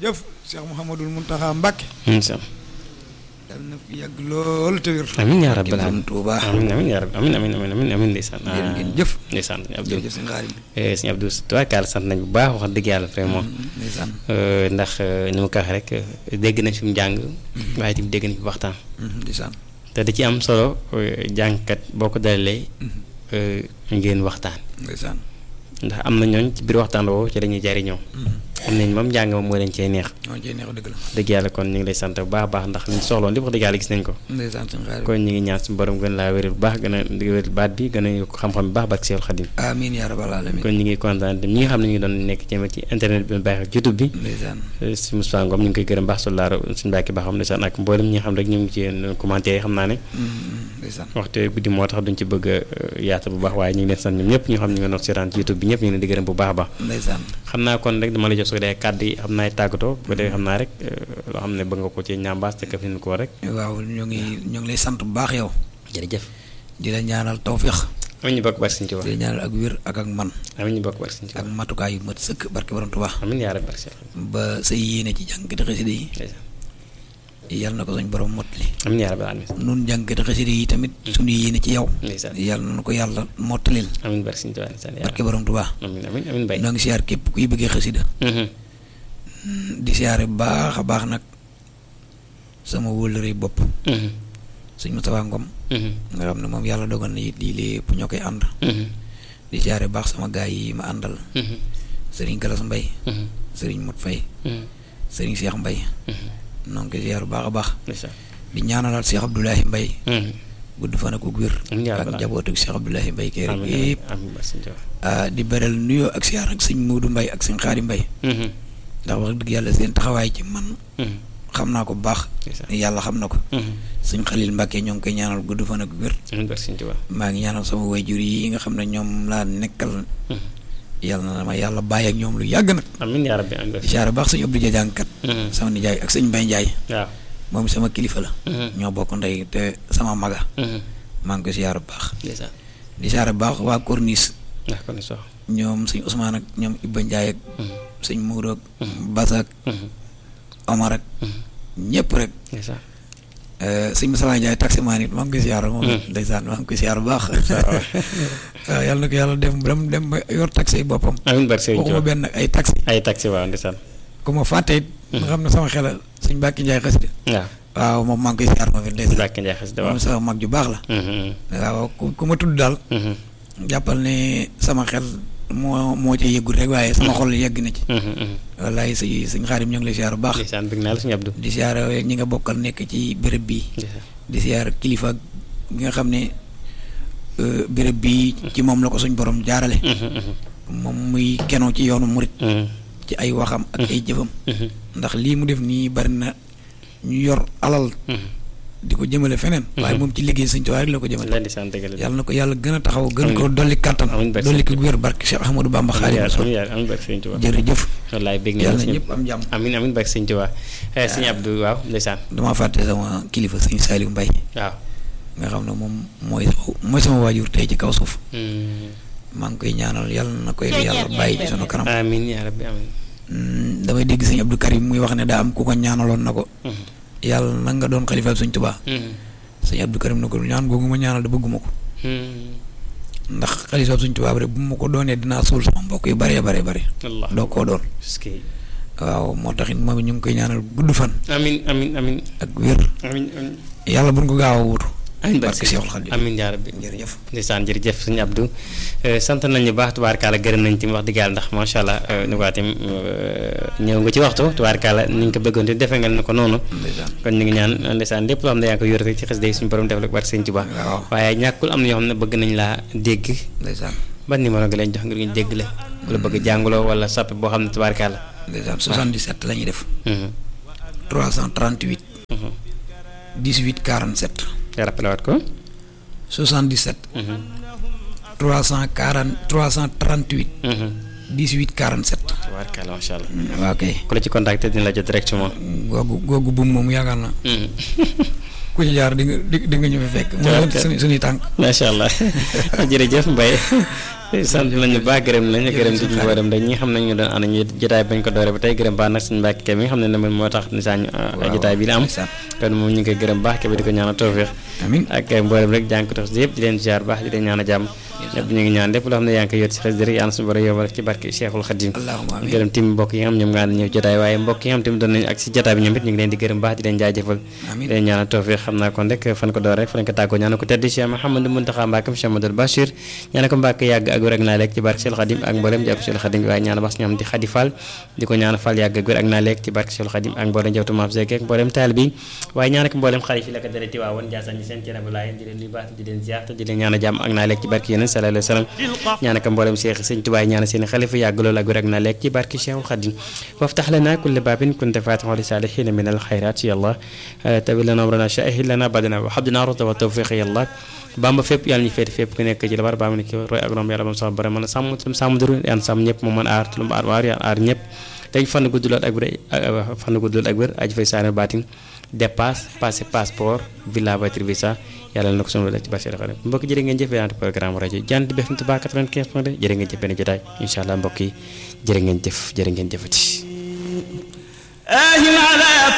jërëjëf Cheikh Mouhamadul Mountakha Mbacké incha yal na fi yàgg lool te wér amiin yaa rabbal Borom aalamiin Touba amiin amiin yaa rabbi amiin amiin amiin amiin amiin ndeysaan jërë ngeen jëf ndeysaan sëñ Abdou jërëjëf sëñ Xaadim eh, sëñ Abdou tubaarkaal sant nañ bu baax wax dëgg yàlla vraiment ndeysaan Euh, ndax euh, ni ma ko waxee rek euh, dégg nañ fi mu jàng waaye tamit dégg nañ fi waxtaan ndeysaan te da ci am solo euh, jàngkat boo ko dalalee euh, ngeen waxtaan ndeysaan ndax am na ñooñ ci biir waxtaan woowu ci dañuy jariñoo am nañ moom njàng moom moo leen cee neex ñoo cee neex dëgg la dëgg yàlla kon ñu ngi lay sant bu baax a baax ndax liñ soxloon lépp wax dëgg yàlla gis nañ ko ndeysaan sëñ Xaadim kon ñu ngi ñaan suñu borom gën laa wéral bu baax gën a wéral baat bi gën a yokk xam-xam bu baax barke Seexul Xadim amiin yaa rabbal alamin kon ñu ngi kontaan ñi nga xam ne ñu ngi doon nekk jëme ci internet bi bàyyi xel YouTube bi ndeysaan si Moussa Ngom ñu ngi koy gërëm baax su laaro suñu bàkki baax xam ndeysaan ak mboolem ñi nga xam rek ñu ngi ci commentaire yi xam naa ne ndeysaan waxtu guddi moo tax duñ ci bëgg a yaata bu baax waaye ñu ngi leen sant ñoom ñëpp ñu xam ne ñu ngi doon seetaan ci YouTube bi ñëpp ñu ngi leen di gërëm bu baax a baax ndeysaan xam naa kon rek dama la jox su ko dee kàddu yi xam naay tàggatoo bu ko dee xam naa rek loo xam ne bëgg nga ko ci ñambaas te kaf leen ko rek waaw ñoo ngi ñoo ngi lay sant bu baax yow jërëjëf di la ñaanal tawfiix amiin ñu bokk barke Sëñ Tuubaa di la ñaanal ak wér ak ak man amiin ñu bokk barke Sëñ ak Tuubaa matukaay yu mat sëkk barke borom Tuubaa amiin yaa rabbi barke Seex ba sa yéene ci jàngkati xasida yi ndeysaan yàlla na ko suñ borom mottali amiin yaa rabbi aalamiin nun jàngkati xasida yi tamit suñu yéene ci yow ndeysaan yàlla na ko yàlla mottalil amiin barke Sëñ Tuubaa ndeysaan yaa barke borom Tuubaa amiin amiin amiin bay noo ngi siyaar képp kuy bëggee xasida Mhm. di siyaare bu baax a baax nag sama wóllëre bopp Mhm. suñ Moustapha Ngom Mhm. nga xam ne moom yàlla dogal na it lii lépp ñoo koy ànd Mhm. di siyaare bu baax sama gaay yi ma àndal Mhm. sëriñ Galas Mbay Mhm. sëriñ Mot Fay Mhm. sëriñ Cheikh Mbay Mhm. noo ngi koy siyaar bu baax a baax ndeysaan di ñaanalaat Cheikh Abdoulahi Mbay Mhm. gudd fan ak wér amiin yaa ak rabbal njabootu Cheikh Abdoulahi Mbay kay rek aalamiin yëpp amiin barke Sëñ Tuubaa ah, di beral nuyoo ak siyaar ak sëñ Muudu Mbay ak sëñ Xaari Mbay Mhm. ndax wax dëgg yàlla seen taxawaay ci man Mhm. xam naa ko bu baax ndeysaan yàlla xam na ko Mhm. sëñ Xalil Mbàkke ñoo ngi koy ñaanal gudd fan ak wér amiin barke Sëñ Tuubaa maa ngi ñaanal sama wayjur yi nga xam ne ñoom laa nekkal Mhm. yàlla na ma yàlla bàyyi ak ñoom lu yàgg nag amiin yaa rabbi amiin barke di siyaare baax sëñ Abdou Dia jàngkat Mhm. sama nijaay ak sëñ Mbay Njaay waaw moom sama kilifa la Mhm. ñoo bokk ndey te sama maga Mhm. maa ngi koy siyaare bu baax ndeysaan di siyaare bu baax waa Corniche ndax kon sox ñoom sëñ Ousmane ak ñoom Ibba Njaay ak Mhm. sëñ Mourou ak Basa ak Mhm. Omar ak Mhm. ñëpp rek ndeysaan eh, sëñ Moussa Njaay taximaan it maa ngi koy siyaare moom it Mhm. ndeysaan maa ngi koy siyaare bu baax waaw yàlla na ko yàlla dem dem dem ba yor taxi yi boppam amiin barke Sëñ waxuma Tuubaa benn ay taxi ay taxi waaw ndeysaan ku ma fàtte it nga xam ne sama xel sëñ Mbàkke Njaay xasida waaw waaw moom maa ngi koy siyaare moom it ndeysaan Mbàkke Njaay xasida waaw moom sama mag ju baax la Mhm. waaw ku ku ma tudd daal Mhm. jàppal ne sama xel moo moo ca yëgul rek waaye sama xol yegg na ci Mhm. Mhm. wallaay si sëñ Xaadim ñoo ngi lay siyaare bu baax ndeysaan bëgg naa la Sëñ Abdou di siyaare ñi nga bokkal nekk ci béréb bi ndeysaan di siyaare kilifa gi nga xam ne euh, béréb bi ci moom la ko suñ borom jaarale Mhm. Mhm. moom muy kenoo ci yoonu murit Mhm. ci ay waxam ak ay jëfam Mhm. ndax lii mu def nii bari na ñu yor alal Mhm. di ko jëmale feneen waaye moom ci liggéey sëñ Tuubaa rek la ko jëmale la ndeysaan dëgg la yàlla na ko yàlla gën a taxaw gën ko Amiin. dolli kàttan Amiin barke dolli ko wér barke Cheikh Ahmadou Bamba amiin Xaadimu yaa Rasuul amiin yaa amiin barke Sëñ Tuubaa jërëjëf wallaay bëgg na yàlla la na Sëñ ñëpp am jàmm amiin amiin barke Sëñ Tuubaa eh, Sëñ Abdou waaw ndeysaan dama fàtte sama kilifa sëñ Saliou Mbaye waaw nga xam ne moom mooy sama mooy sama waajur tey ci kaw suuf Mhm. maa ngi koy ñaanal yàlla na koy yàlla bàyyi ci sunu kanam amiin yaa rabbi amiin Mm, damay dégg sëñ Abdou Karim muy wax ne daa am ku ko ñaanaloon na ko Mhm. yàlla na nga doon xalifa sëñ Tuubaa Mhm. sëñ Abdou Karim na ko ñaan googu ma ñaanal da bëgguma ko Mhm. ndax xalifa sëñ Tuubaa rek bu ma ko doonee dinaa suul sama mbokk yu bare bare bare Allah doo koo doon est-ce que waaw moo tax it moom it ñu ngi koy ñaanal gudd fan amiin amiin amiin ak wér amiin amiin yàlla buñ ko gaaw a wuutu amiin barke barke Seexul Xadiim amiin yaa rabbi jërëjëf ndeysaan jërëjëf sëñ Abdou Eh, sant nañu baax tubaarkaala gërëm nañ ci wax dëgg yàlla ndax macha allah eh, ni ko waxee ñëw nga ci waxtu tubaarkaala ni ñu ko bëggoon te defe nga ne ko noonu ndeysaan kon ñu ngi ñaan ndeysaan lépp loo xam ne yaa ngi ko yor rek ci xes day suñu borom def la ko barke sëñ Tuubaa waaw waaye ñàkkul am na ñoo xam ne bëgg nañ laa dégg ndeysaan ban numéro nga leen jox ngir ñu dégg la ku la bëgg jànguloo wala sappe boo xam ne tubaarkaala ndeysaan 77 la ñuy def Mhm. 338 Mhm. 18 47 nga rappelé waat ko 77 Mhm. 340 338 Mhm. 18 47 tubaarkaala macha allah waaw kay ku la ci contacté dina la jot directement googu googu buum moom yaakaar na Mhm. ku ci jaar di nga di di nga ñu fi fekk. mooy Tubaarkalla. suñu suñuy tànk. macha allah jërëjëf Mbaye sant nañu baax gërëm nañu gërëm ci ñu dem rek ñi xam nañ ñu doon ànd ñu jotaay bañ ko doore ba tey gërëm baax nag suñu mbàkk ke bi nga xam ne ne moo tax ni saa ñu jotaay bi la am kon moom ñu ngi koy gërëm baax ke bi di ko ñaan tawfeex amiin ak mboolem rek jàng ko tax yëpp di leen ziar baax di leen ñaan a jàmm ñëpp ñu ngi ñaan lépp loo xam ne yaa ngi koy yot si xes dëri yàlla suñu borom yombal ci barke Cheikhul Khadim allahumma amiin gërëm tim mbokk yi nga xam ñoom nga ànd ñëw jotaay waaye mbokk yi nga xam tamit doon nañu ak si jotaay bi ñoom it ñu ngi leen di gërëm baax di leen jaajëfal amiin di leen ñaanal tawfeex xam naa kon rek fan ko door rek fan ko tàggoo ñaanal ko tedd Cheikh Mouhamadou Mountakha Mbacké Cheikh Amadou Bachir ñaanal ko Mbacké yàgg ak wér ak naa lekk ci barke Cheikhul Khadim ak mboolem jàpp Cheikhul Khadim waaye ñaanal bas ñoom di Khady Fall di ko ñaanal Fall yàgg ak wér ak naa lekk ci barke Cheikhul Khadim ak mboolem jawtu maam Seck ak mboolem taal bi waaye ñaanal ko mboolem xale fi la ko dara ti waawoon Ndiassane ñi seen cere bu laay di leen nuyu baax di leen ziar te di leen ñaanal jàmm ak naa lekk ci barke yeneen sallallahu alayhi wa sallam ñaanal ko mboolem Cheikh Sëñ Tuubaa ñaanal seen xalifa yàgg loolu ak wér ak naa lekk ci barke Cheikhul Khadim waftax lana kulla baabin kunta faatixan li saalihiina min al xayraat ya Allah tawi lana amrana shahid lana badana wa habdina rusda wa tawfiq ya Allah bamba fépp yàlla ñu féete fépp ku nekk ci la war baa mu nekk roy ak rom yàlla moom sax bara mën a sàmm tam sàmm duru yàlla sàmm ñëpp moom mën aar tulum aar waar yàlla aar ñëpp dañ fan gudd lool ak wér fan gudd lool ak wér aji fay saane baatin dépasse passé passeport villa voiture visa yàlla na ko sunu la ci barke xale mbokk jërë ngeen jëf yaante programme rajo jant bi FM Touba 95 point 2 jërë ngeen jëf benn jotaay incha allah mbokk yi jërë ngeen jëf jërë ngeen jëfati